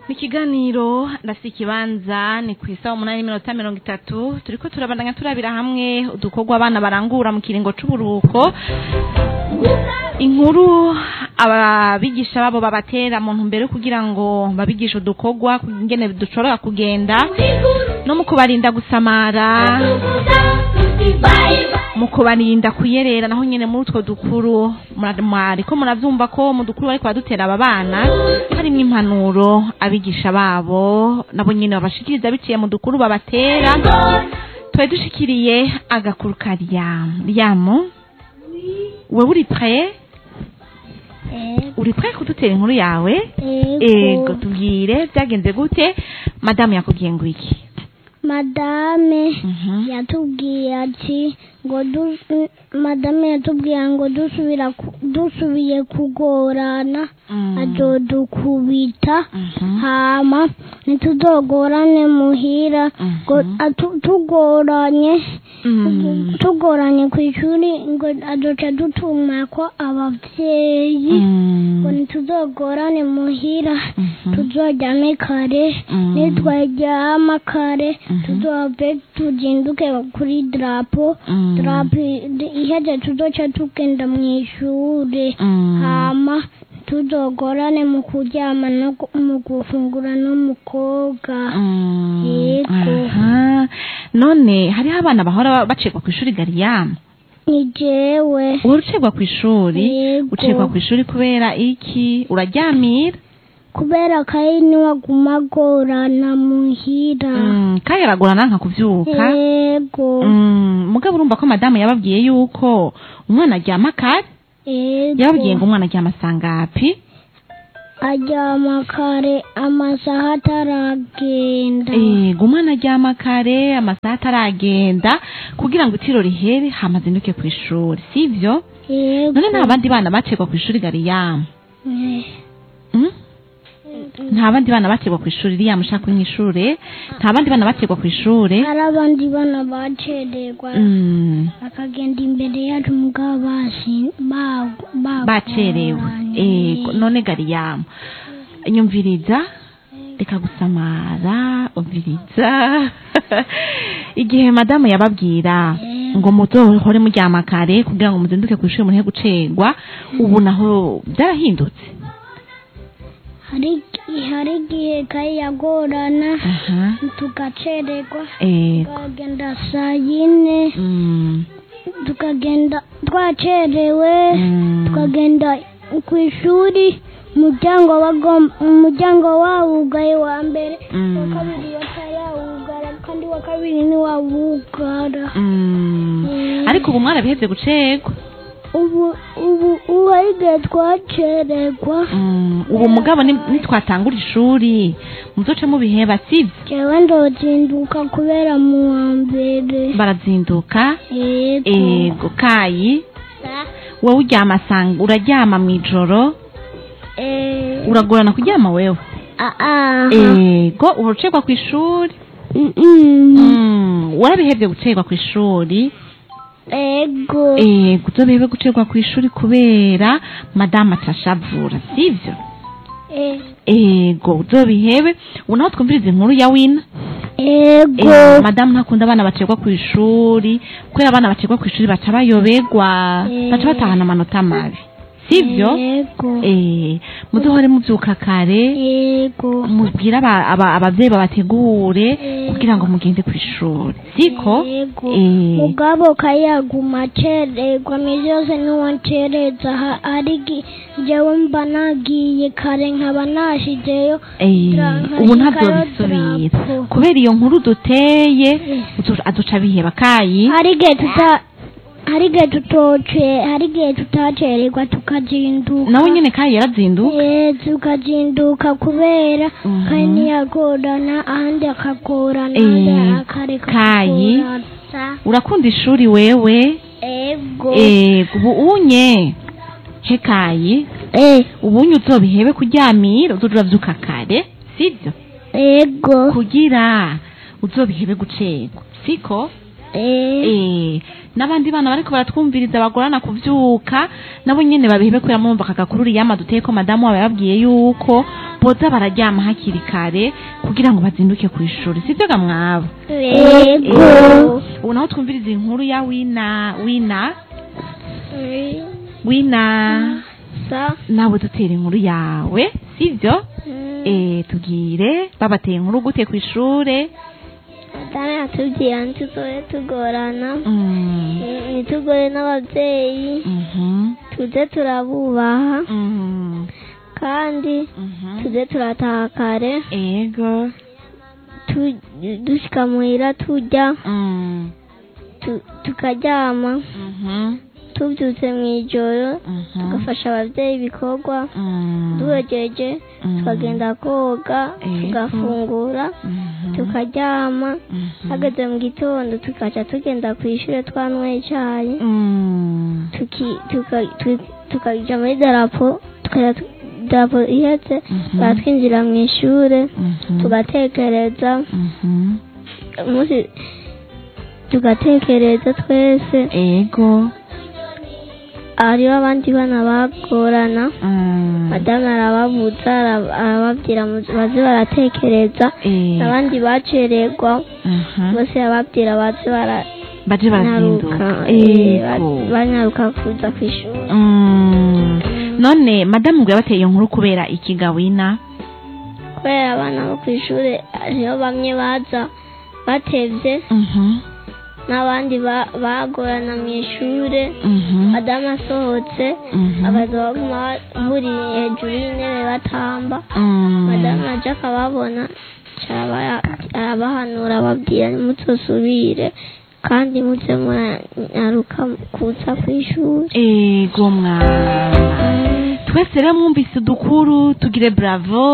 mu kiganiro ndafite ikibanza ni ku isaha umunani n'iminota mirongo itatu turiko turabandanya turabira hamwe udukorwa abana barangura mu kiringo c'uburuhuko inkuru ababigisha babo babatera mu ntumbero yo kugira ngo babigishe udukorwa ingene dushobora kugenda no mu kubarinda gusamara mu kubarinda kuyerera naho nyene muri utwo dukuru mura- mwariko muravyumva ko mu dukuru bariko badutera aba bana harimwo impanuro abigisha babo nabo nyene babashikiriza biciye mu dukuru babatera twari dushikiriye agakuru ka ryamu ryamu wewe uri prêt uri prêt kudutera inkuru yawe ego tubwire byagenze gute madamu yakubwiye ngo iki madame Mhm. yatubwiye ati ngo du- madame yatubwiye ngo dusubira ku- dusubiye kugorana Mm. azodukubita Mhm. hama ntituzogorane muhira ngo Mhm. atu- tugoranye Mm. tugoranye ku ishuri ngo azoca dutuma ko abavyeyi ngo Mm. ntituzogorane muhira Mhm. tuzoryame kare Mm. nitwaryama kare Mhm. tuzove tuzinduke kuri drapo Mm. drapo iheze tuzoca tugenda mw'ishure Mm. hama tuzogorane mu kuryama no gu- mu gufungura no mu koga Mm. Yego. Aha. none hariho abana bahora bacekwa ku ishuri gariyamu ni jewe uhora ucegwa ku ishuri Yego. ucegwa ku ishuri kubera iki uraryamira kubera kayi niwaguma agorana muhira Mm, kandi aragorana nka kuvyuka yego Mm, mugabo urumva ko madamu yababwiye yuko umwana aryama kare yababwiye ngo yego umwana aryama sangapi aryama kare amasaha ataragenda ego umwana aryama kare amasaha ataragenda kugira ngo itiro rihere hamazinduke ku ishuri sivyo yego none nta bandi bana bacegwa ku ishuri gariyamu Eh, Mm? nta bandi bana bacegwa ku ishuri riyamu ushaka mw'ishure nta bandi bana bacegwa ku ishure hari abandi bana bacererwa Mm, bakagenda imbere yacu mugabo basi ba- ba- bacerewe bagoranye. ego none gariyamu nyumviriza reka gusamara umviriza igihe madamu yababwira ngo muzohore muryama kare kugira ngo muzinduke ku ishuri muhe gucegwa ubu naho byarahindutse hari hari igihe kayi yagorana aha tugacererwa ego tukagenda saa yine Mm, tukagenda twacerewe mm, tukagenda ku ishuri umuryango wagom- umuryango wawugaye wa mbere Mm. wa kabiri batayawugara kandi wa kabiri ntiwawugara mm. Mm. ariko ubu mwarabihevye gucegwa ubu ubu ubu hari igihe twacererwa Mm, ubu mugabo ni- nitwatangura ishuri muzoce mubiheba sivyo jewe ndozinduka kubera mu wa mbere barazinduka yego ego kayi wowe uryama sanga uraryama mw'ijoro Eh, uragorana kuryama wewe ah, ah. ego urucegwa ku ishuri Mm, mm. Mm, warabihevye gucegwa ku ishuri ego ego uzobihebe gucegwa ku ishuri kubera madamu atashavura sivyo Eh, ego uzobihebe ubu naho twumviriza inkuru ya wina ego Eh, madamu ntakunda abana bacegwa ku ishuri kubera abana bacegwa ku ishuri baca bayoberwa Eh. baca batahana amanota mabi sivyo ego eh muzohore muvyuka kare ego mubwire aba- aba- abavyeyi babategure Eh. kugira ngo mugende ku ishuri siko ego Eh. mugabo kayaguma acererwa misi yose niwancereza ha- hari igi- jewe mba nagiye kare nkaba nashizeyo Eh, Dra- ubu nkashikayo ntazobisubira drapo. kubera iyo nkuru duteye uzo- azoca biheba kayi hari igihe tuta hari igihe tutoce hari igihe tutacererwa tukazinduka nawe nyene kayi yarazinduka Eh, tukazinduka kubera Mhm. kandi ntiyagorana ahandi akagorana Eh, ahandi akareka Kayi. kugorana. urakunda ishuri wewe ego eh ubu unye he kayi Eh, ubunye uzobihebe kuryamira uzoja uravyuka kare sivyo ego kugira uzobihebe gucegwa siko Eh, eh n'abandi bana bariko baratwumviriza bagorana kuvyuka nabo nyene babihebe kubera mumva akagakuru riyama duteye ko madamu wabo yababwiye yuko boza bararyama hakiri kare kugira ngo bazinduke ku ishuri sibyo ga mwabo yego ubu naho twumviriza inkuru ya wina wina wina sa nawe dutera inkuru yawe sibyo eh tubwire babateye inkuru gute ku ishure madame yatubwira ntituzobe tugorana Mm, ntitugore n'ababyeyi mhm, tuze turabubaha mhm, kandi mhm. tuze turataha kare ego tu- dushika muhira turya Mm, tu- tukaryama mhm, tubyutse mu ijoro mhm, tugafasha ababyeyi ibikorwa mm, duhegeje mm, tukagenda koga Ego. tugafungura mhm, tukaryama mhm, hageze mu gitondo tukaca tugenda ku ishuri twanyweye icyayi mm, tuki- tuka- tu- tukaja muri darapo tukaja tu- darapo ihetse Mhm. baratwinjira mu ishuri mhm, tugatekereza mhm. umunsi tugatekereza twese ego hariho abandi bana bagorana Mm, madamu arababuza ara- arababwira mu- baze baratekereza eh, abandi bacererwa aha. bose arababwira baze baje barazinduka baranyaruka eh, ba- ego banyaruka kuza ku ishuri Mm, none madamu ngo yabateye iyo nkuru kubera ikigawina kubera abana bo ku ishuri hariho bamwe baza batevye Mhm, n'abandi ba- bagorana mu ishuri mhm, madamu asohotse mhm, akaza baguma buriye hejuru y'intebe batamba mm, madamu aje akababona caraba- arabahanura ababwira nimutosubire kandi muze muranyaruka kuza ku ishuri ego mwana twese rero mwumvise udukuru tugire bravo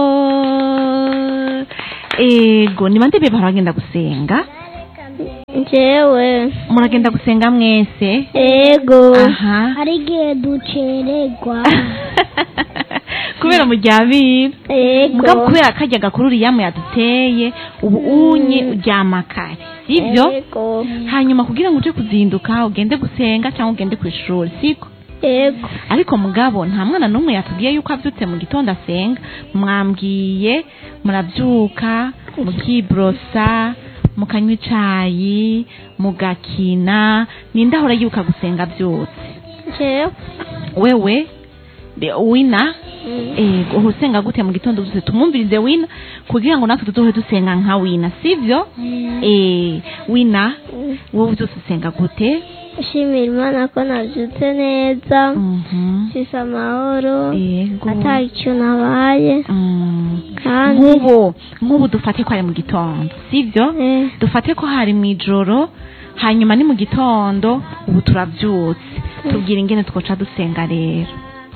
ego ni bande be baragenda gusenga njyewe muragenda gusenga mwese ego aha hari igihe ducererwa kubera muryabira ego mugabo kubera kajya gakuru uriyamu yaduteye ubu unye uryama kare sibyo ego hanyuma kugira ngo uje kuzinduka ugende gusenga cyangwa ugende ku ishuri siko ego ariko mugabo nta mwana n'umwe yatubwiye yuko abyutse mu gitondo asenga mwambwiye murabyuka mukiborosa mukanywa icayi mugakina ninde ahora yibuka gusenga byose njyewe wewe de- wina Mm. ego uhora usenga gute mu gitondo byose tumwumvirize wina kugira ngo natwe tuzohe dusenga nka wina sivyo eh wina Mm. wowe byose usenga gute nshimira imana ko nabyutse neza mhm mfise amahoro ego ata icyo nabaye Mm. kandi nk'ubu nk'ubu dufate ko ari mu gitondo sibyo eh, dufate ko hari mu ijoro hanyuma ni mu gitondo ubu turabyutse tubwira ingene twoca dusenga rero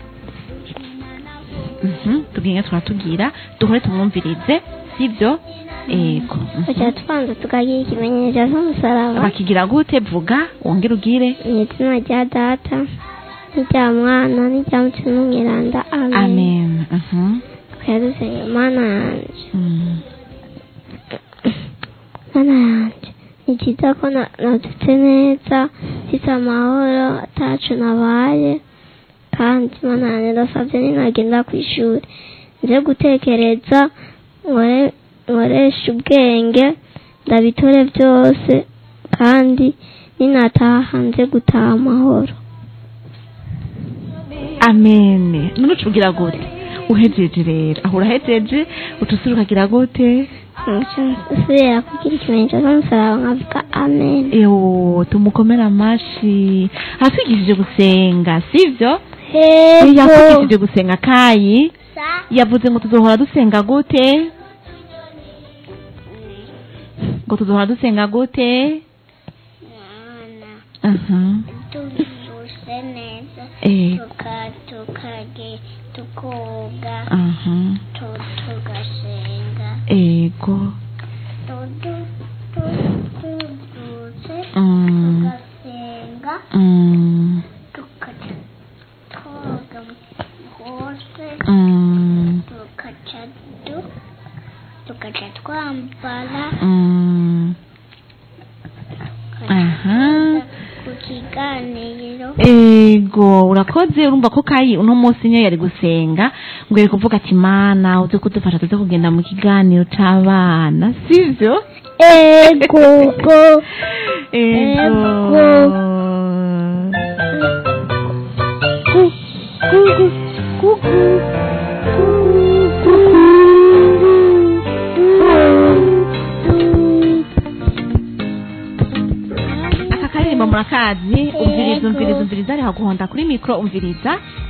Mhm, tubwira ingene turatubwira duhore tumwumvirize sibyo ego Mhm. tuca tubanza tukagira ikimenyetso cy'umusaraba bakigira gute vuga wongere ugire mu izina rya data n'irya mwana n'irya mutima n'umwiranda amen amen Mhm. tukajya dusenga mana yanjye Mm. mana yanjye ni byiza ko na- nabyutse neza mfite amahoro atacu nabaye kandi mana yanjye ndasabye ninagenda ku ishuri nze gutekereza nkore- nkoreshe ubwenge ndabitore byose kandi ninataha nze gutaha amahoro amen none ucugira gute uhejeje rero aho urahejeje utusura ukagira gute usubira kugira ikimenyetso cy'umusaraba nkavuga amen ewo tumukomere amashi aratwigishije gusenga sivyo hego yatwigishije gusenga kayi yavuze ngo tuzohora dusenga gute ngo tuzohora dusenga gute aha tuvuse neza eh tukage tukoga aha tugasenga ego tuvuse mm tugasenga mm tukaca twoga hose mm tukaca du tukaca twambara mm aha ku kiganiro eh ego urakoze urumva ko kayi uno munsi niyo yari gusenga ngo yari kuvuga ati mana uze kudufasha tuze kugenda mu kiganiro c'abana sivyo ego go ego Gu- gu- gu- gu- aka karirimbo murakazi umviriza Ego. umviriza umviriza ariho guhonda kuri mikro umviriza